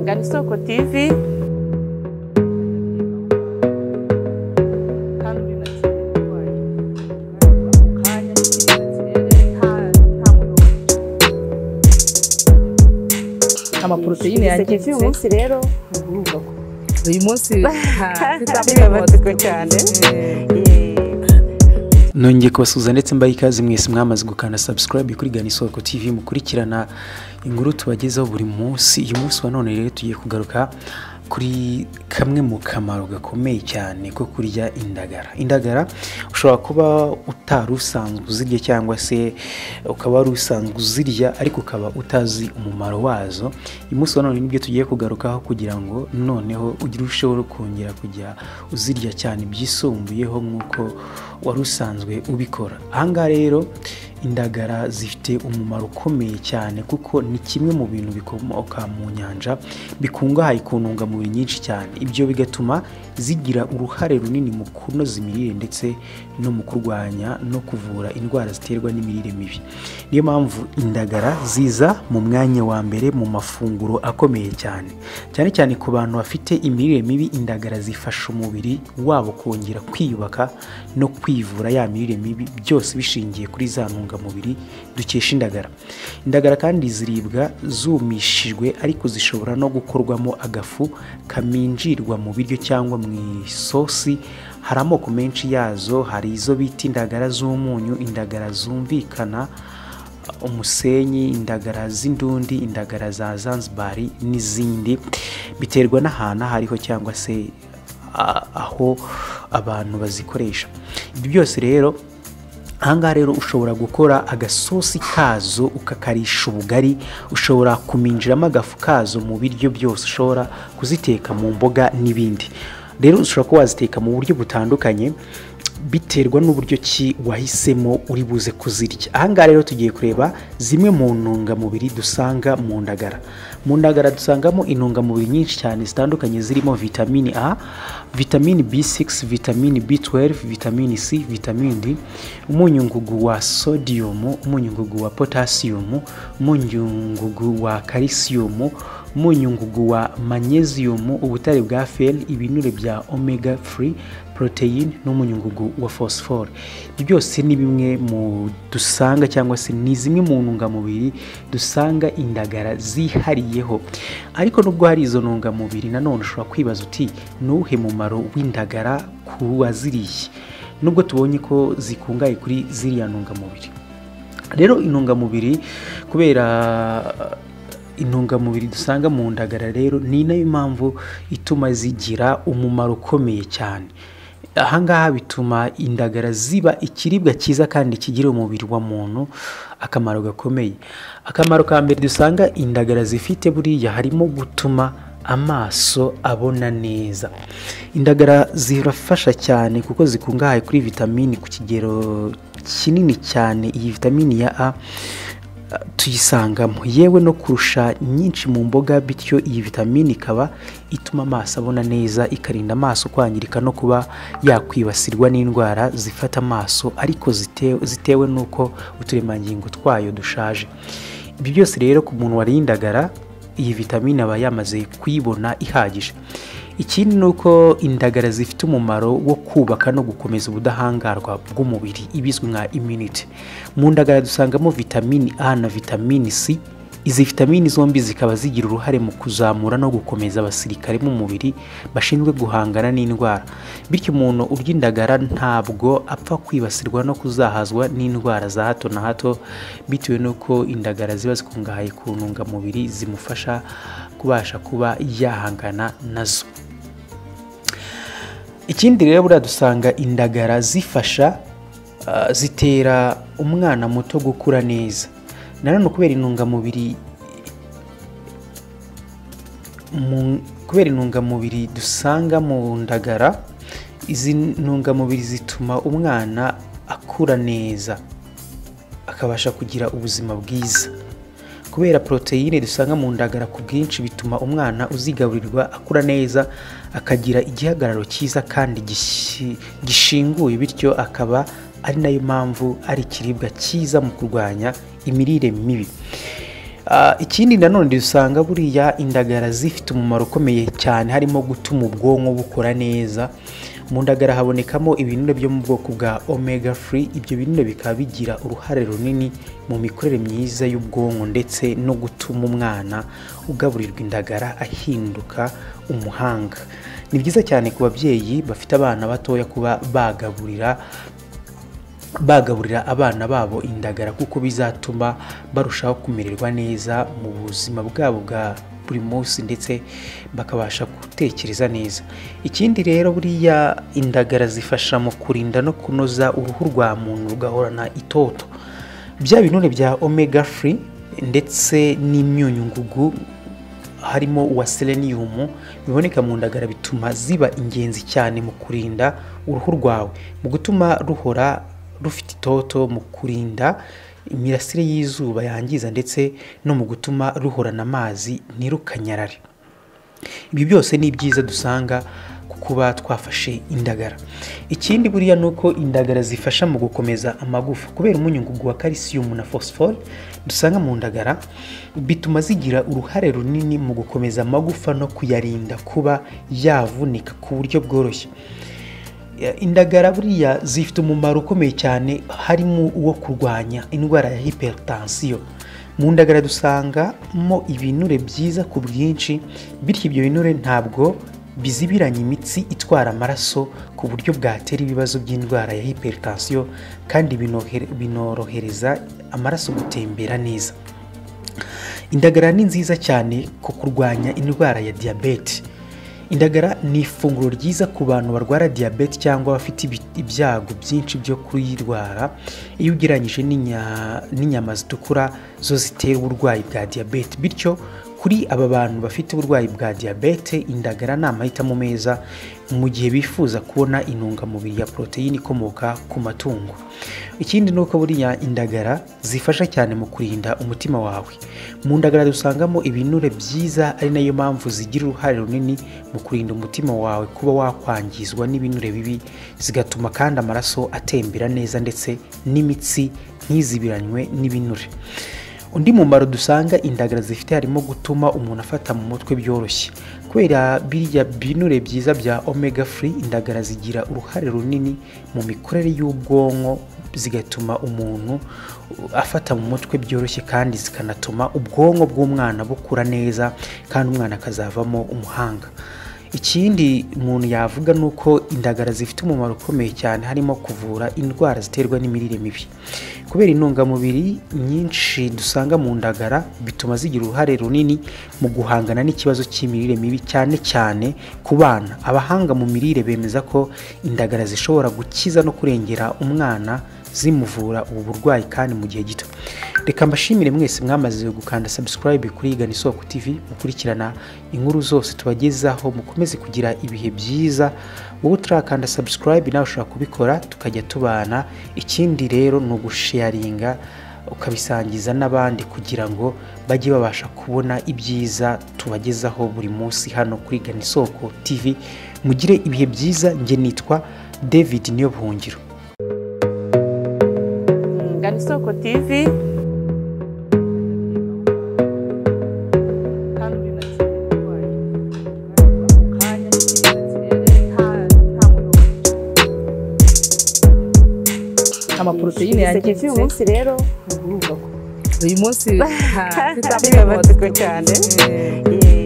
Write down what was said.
Karibu Soko TV. amaporoteyine yangiritse uyu munsi rero uyu munsi Bibabatswe cyane. nongeye kubasuhuza ndetse mbaha ikaze mwese mwamaze gukanda subscribe kuri gana isoko tv mukurikirana inkuru tubagezaho buri munsi uyu munsi wa none rero tugiye kugaruka kuri kamwe mu kamaro gakomeye cyane ko kurya indagara indagara ushobora kuba utari usanzwe uzirya cyangwa se ukaba wari usanzwe uzirya ariko ukaba utazi umumaro wazo uyu munsi wa none nibyo tugiye kugarukaho kugira ngo noneho ugire urusheho kongera kujya uzirya cyane byisumbuyeho nk'uko wari usanzwe ubikora ahangaha rero indagara zifite umumaro ukomeye cyane kuko ni kimwe mu bintu bikomoka mu nyanja bikungahaye ku ntungamubiri nyinshi cyane ibyo bigatuma zigira uruhare runini mu kunoza imirire ndetse no mu kurwanya no kuvura indwara ziterwa n'imirire mibi niyo mpamvu indagara ziza mu mwanya wa mbere mu mafunguro akomeye cyane cyane cyane ku bantu bafite imirire mibi indagara zifasha umubiri wabo kongera kwiyubaka no kwivura ya mirire mibi byose bishingiye kuri za ntungamubiri dukesha indagara indagara kandi ziribwa zumishijwe ariko zishobora no gukorwamo agafu kaminjirwa mu biryo cyangwa mu isosi hari amoko menshi yazo hari izo bita indagara z'umunyu indagara zumvikana umusenyi indagara z'indundi indagara za zanzibari n'izindi biterwa n'ahantu aho ariho cyangwa se a- aho abantu bazikoresha ibyo byose rero ahangaha rero ushobora gukora agasosi kazo ukakarisha ubugari ushobora kuminjiramo agafu kazo mu biryo byose ushobora kuziteka mu mboga n'ibindi rero ushobora kuba waziteka mu buryo butandukanye biterwa n'uburyo ki wahisemo uri buze kuzirya ahangaha rero tugiye kureba zimwe mu ntungamubiri dusanga mu ndagara mu ndagara dusangamo intungamubiri nyinshi cyane zitandukanye zirimo vitamini a vitamini b6 vitamini b12 vitamini c vitamini d umunyungugu wa sodium umunyungugu wa potassium umunyungugu wa calcium umunyungugu wa magnesium ubutare bwa fel ibinure bya omega 3 poroteyine n'umunyungugu wa fosifore ibyo byose ni bimwe mu dusanga cyangwa se ni zimwe mu ntungamubiri dusanga indagara zihariyeho ariko nubwo hari izo ntungamubiri nanone ushobora kwibaza uti ni uwuhe mumaro w'indagara ku waziriye nubwo tubonye ko zikungahaye kuri ziriya ntungamubiri rero intungamubiri kubera intungamubiri dusanga mu ndagara rero ni nayo mpamvu ituma zigira umumaro ukomeye cyane ahangaha bituma indagara ziba ikiribwa cyiza kandi kigira umubiri wa muntu akamaro gakomeye akamaro ka mbere dusanga indagara zifite buriya harimo gutuma amaso abona neza indagara zirafasha cyane kuko zikungahaye kuri vitamini ku kigero kinini cyane iyi vitamini ya a eh, tuyisangamo yewe no kurusha nyinshi mu mboga bityo iyi vitamini ikaba ituma amaso abona neza ikarinda amaso kwangirika no kuba yakwibasirwa n'indwara zifata amaso ariko zite- zitewe n'uko uturemangingo twayo dushaje ibyo byose rero ku muntu wariye indagara iyi vitamine aba yamaze kuyibona ihagije ikindi ni uko indagara zifite umumaro wo kubaka no gukomeza ubudahangarwa bw'umubiri ibizwi nka immunity mu ndagara dusangamo vitamini a na vitamini c izi vitamini zombi zikaba zigira uruhare mu kuzamura no gukomeza abasirikare b'umubiri bashinzwe guhangana n'indwara bityo umuntu urya indagara ntabwo apfa kwibasirwa no kuzahazwa n'indwara za hato na hato bitewe n'uko indagara ziba zikungahaye ku ntungamubiri zimufasha kubasha kuba yahangana nazo ikindi rero buriya dusanga indagara zifasha ah, zitera umwana muto gukura neza nanone kubera intungamubiri mu- kubera intungamubiri dusanga mu ndagara izi ntungamubiri zituma umwana akura neza akabasha kugira ubuzima bwiza kubera poroteyine dusanga mu ndagara ku bwinshi bituma umwana uzigaburirwa akura neza akagira igihagararo cyiza kandi gishi- gishinguye bityo akaba ari nayo mpamvu ari ikiribwa cyiza mu kurwanya imirire mibi Ah, ikindi nanone dusanga buriya indagara zifite umumaro ukomeye cyane harimo gutuma ubwonko bukora neza mu ndagara habonekamo ibinure byo mu bwoko bwa omega free ibyo binure bikaba bigira uruhare runini mu mikorere myiza y'ubwonko ndetse no gutuma umwana ugaburirwa indagara ahinduka umuhanga ni byiza cyane ku babyeyi bafite abana batoya kuba bagaburira bagaburira abana babo indagara kuko bizatuma barushaho kumererwa neza mu buzima bwabo bwa buri munsi ndetse bakabasha gutekereza neza ikindi rero buriya indagara zifasha mu kurinda no kunoza uruhu rwa muntu rugahorana itoto bya binure bya omega free ndetse n'imyunyungugu harimo uwa selenium biboneka mu ndagara bituma ziba ingenzi cyane mu kurinda uruhu rwawe mu gutuma ruhora rufite itoto mu kurinda imirasire y'izuba yangiza ndetse no mu gutuma ruhorana amazi ntirukanyarare ibi byose ni ibyiza dusanga ku kuba twafashe indagara ikindi buriya ni uko indagara zifasha mu gukomeza amagufa kubera umunyungugu wa calcium na phosphore dusanga mu ndagara bituma zigira uruhare runini mu gukomeza amagufa no kuyarinda kuba yavunika ku buryo bworoshye indagara buriya zifite umumaro ukomeye cyane harimo uwo kurwanya indwara ya hypertension mu ndagara dusangamo ibinure byiza ku bwinshi bityo ibyo binure ntabwo bizibiranya imitsi itwara amaraso ku buryo bwatera ibibazo by'indwara ya hypertension kandi binohere- binorohereza amaraso gutembera neza indagara ni nziza cyane ku kurwanya indwara ya diyabete indagara ni ifunguro ryiza ku bantu barwara diyabete cyangwa bafite ibi- ibyago byinshi byo kuyirwara iyo ugereranyije n'inya- n'inyama zitukura zo zitera uburwayi bwa diyabete bityo kuri aba bantu bafite uburwayi bwa diyabete indagara ni amahitamo meza mu gihe bifuza kubona intungamubiri ya poroteyine ikomoka ku matungo ikindi ni uko buriya indagara zifasha cyane mu kurinda umutima wawe mu ndagara dusangamo ibinure byiza ari nayo mpamvu zigira uruhare runini mu kurinda umutima wawe kuba wakwangizwa n'ibinure bibi zigatuma kandi amaraso atembera neza ndetse n'imitsi ntizibiranywe n'ibinure undi mumaro dusanga indagara zifite harimo gutuma umuntu afata mu mutwe byoroshye kubera birya binure byiza bya omega free indagara zigira uruhare runini mu mikorere y'ubwonko zigatuma umuntu afata mu mutwe byoroshye kandi zikanatuma ubwonko bw'umwana bukura neza kandi umwana akazavamo umuhanga ikindi umuntu yavuga ni uko indagara zifite umumaro ukomeye cyane harimo kuvura indwara ziterwa n'imirire mibi kubera intungamubiri nyinshi dusanga mu ndagara bituma zigira uruhare runini mu guhangana n'ikibazo cy'imirire mibi cyane cyane ku bana abahanga mu mirire bemeza ko indagara zishobora gukiza no kurengera umwana zimuvura ubu burwayi kandi mu gihe gito reka mbashimire mwese mwamaze gukanda subscribe kuri igana isoko tv mukurikirana inkuru zose tubagezaho mukomeze kugira ibihe byiza wowe utarakanda subscribe nawe ushobora kubikora tukajya tubana ikindi rero ni ugusharinga ukabisangiza n'abandi kugira ngo bajye babasha kubona ibyiza tubagezaho buri munsi hano kuri igana isoko tv mugire ibihe byiza njye nitwa david niyo buhungiro Ngana isoko TV amaporoteyine TV uyu yangiritse munsi rero uyu munsi twitabire batuzwe cyane eh, Eh,